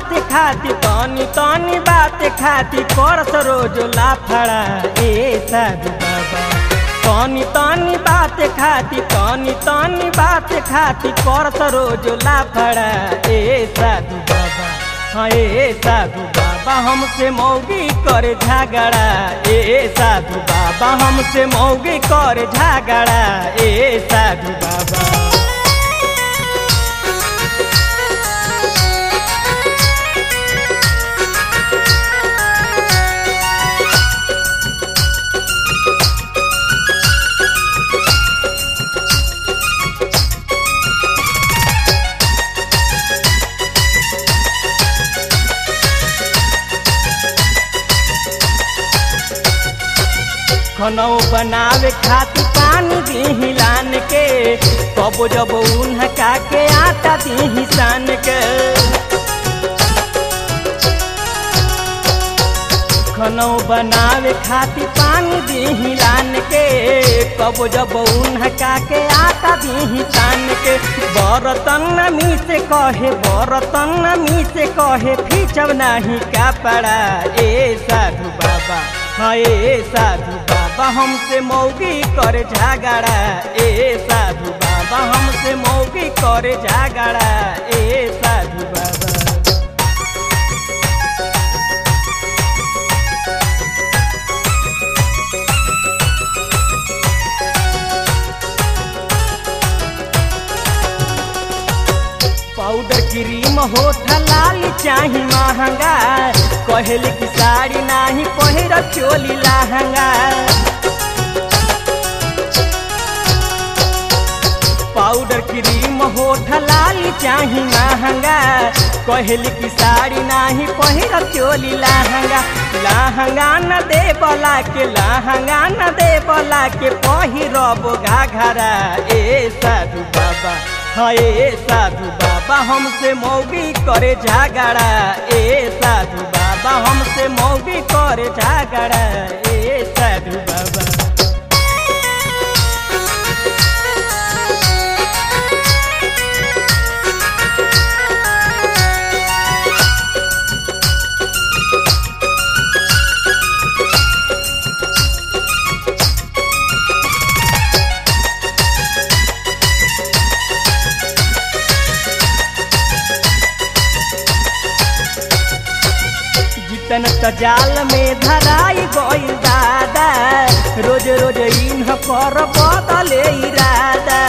बात खाती तनी तनी बात खाती करस रोज लाफड़ा ए साधु बाबा तनी तनी बात खाती तनी तनी बात खाती करस रोज लाफड़ा ए साधु बाबा हाँ ए साधु बाबा हमसे मौगी कर झगड़ा ए साधु बाबा हमसे मौगी कर झगड़ा ए साधु बाबा खनौ बनावे खातिर पानी दी लान के कबो जब उनका के आटा दी सान के खनौ बनावे खातिर पानी दी लान के कबो जब उनका के आटा दी सान के बरतन नमी से कहे बरतन नमी से कहे फीचब नहीं कपड़ा ए साधु बाबा हाँ ए साधु बाबा हमसे मौगी करे झगड़ा ए साधु बाबा हमसे मौगी करे झगड़ा ए साधु बाबा पाउडर क्रीम होठ लाल चाही महंगा कहल की साड़ी नाही पहिर चोली लहंगा पाउडर क्रीम होठ लाल चाही महंगा कहल की साड़ी नाही पहिर चोली लहंगा लहंगा न दे बला के लहंगा न दे बला के पहिरब घाघरा ए साधु बाबा हाँ ए साधु बाबा हमसे मौगी करे झगड़ा ए साधु बाबा हमसे मौगी करे झगड़ा ए साधु बाबा जितन त जाल में धराई गई दादा रोज रोज इन्ह पर बदले इरादा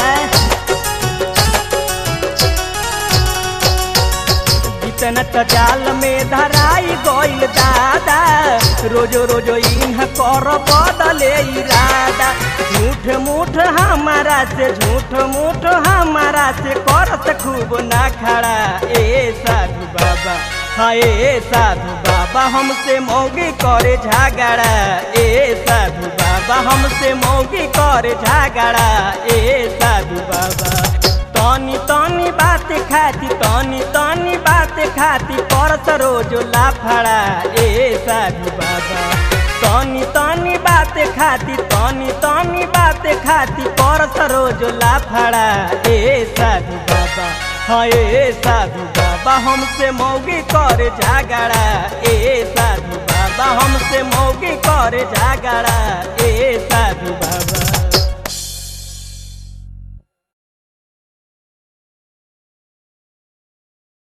जितन त जाल में धराई गईल दादा रोज रोज इन्ह कर बदले इरादा झूठ मूठ हमारा से झूठ मूठ हमारा से करत खूब ना खड़ा ए साधु बाबा हाँ ए साधु बाबा हमसे मौगी करे झगड़ा ए साधु बाबा हमसे मौगी करे झगड़ा ए साधु बाबा तनी तनी बात खाती तनी तनी बात खाती करत रोज लाफड़ा ए साधु बाबा तनी तनी बात खाती तनी तनी बात खाती करत रोज लाफड़ा ए साधु बाबा हाँ ए साधु बाबा हमसे मौगी करे झगड़ा ए साधु बाबा हमसे मौगी करे झगड़ा